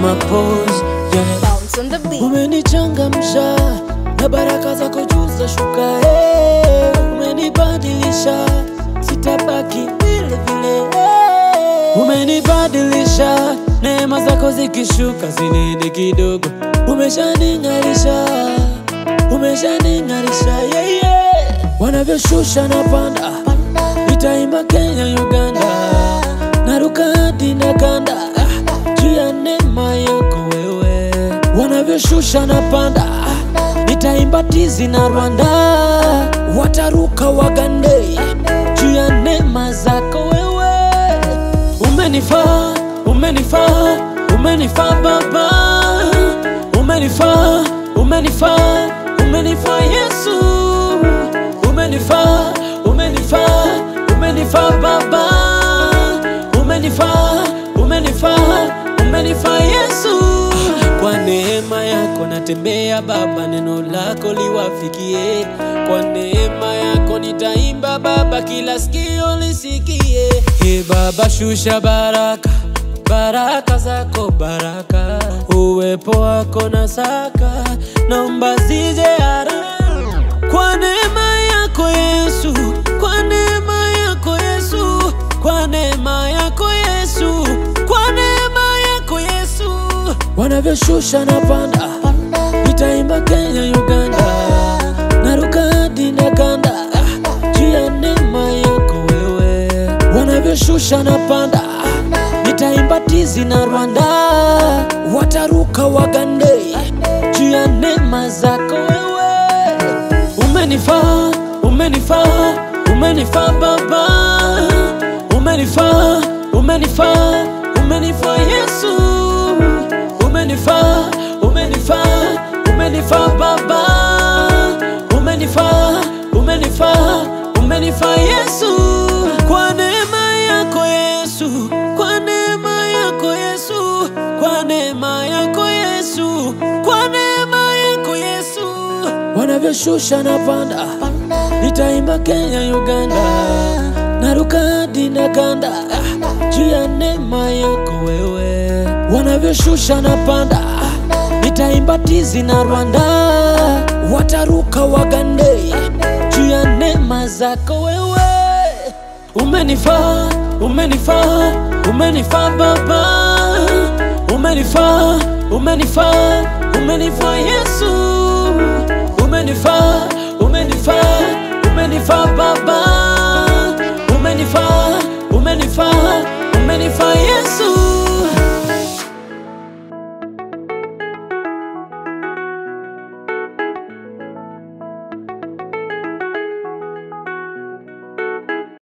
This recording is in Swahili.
mapose yeah. Bounce on the beat. Umenichangamsha na baraka zako juu za shuka eh. Umenibadilisha sitabaki vile vile eh. Umenibadilisha neema zako zikishuka zinene kidogo. Umeshaning'arisha, umeshaning'arisha yeah, yeah. Wanavyoshusha na panda, nitaimba Kenya, Uganda, naruka hadi na kanda juu ya neema yako wewe. Wanavyoshusha na panda, nitaimba tizi na Rwanda, wataruka wagande juu ya neema zako wewe. Umenifaa, umenifaa, umenifaa Baba, umenifaa, umenifaa, umenifaa Yesu, umenifaa, umenifaa, umenifaa Baba, umenifaa, umenifaa, umenifaa Yesu. Kwa neema yako natembea Baba, neno lako liwafikie. Kwa neema yako nitaimba Baba, kila sikio lisikie. He Baba, shusha baraka baraka zako baraka, uwepo wako na saka, naomba zije haraka kwa neema yako Yesu, kwa neema yako Yesu, kwa neema yako Yesu, kwa neema yako Yesu. Wanavyoshusha na panda, nitaimba Kenya, Uganda, naruka hadi na kanda juu ya neema yako wewe. Wanavyoshusha na panda, nitaimba tizi na Rwanda, wataruka wagande juu ya neema zako wewe. Umenifaa, umenifaa, umenifaa Baba, umenifaa, umenifaa, umenifaa Yesu, umenifaa, umenifaa, umenifaa Baba, umenifaa, umenifaa, umenifaa Yesu, kwa neema yako Yesu, kwa neema yako Yesu, kwa neema yako Yesu, kwa neema yako Yesu wanavyoshusha na panda, nitaimba Kenya, Uganda, naruka hadi na kanda juu ya neema yako wewe. Wanavyoshusha na panda, nitaimba tizi na Rwanda, wataruka wagande juu ya neema zako wewe. Umenifaa, umenifaa, umenifaa Baba, umenifaa, umenifaa, umenifaa Yesu, umenifaa, umenifaa, umenifaa Baba, umenifaa, umenifaa, umenifaa Yesu.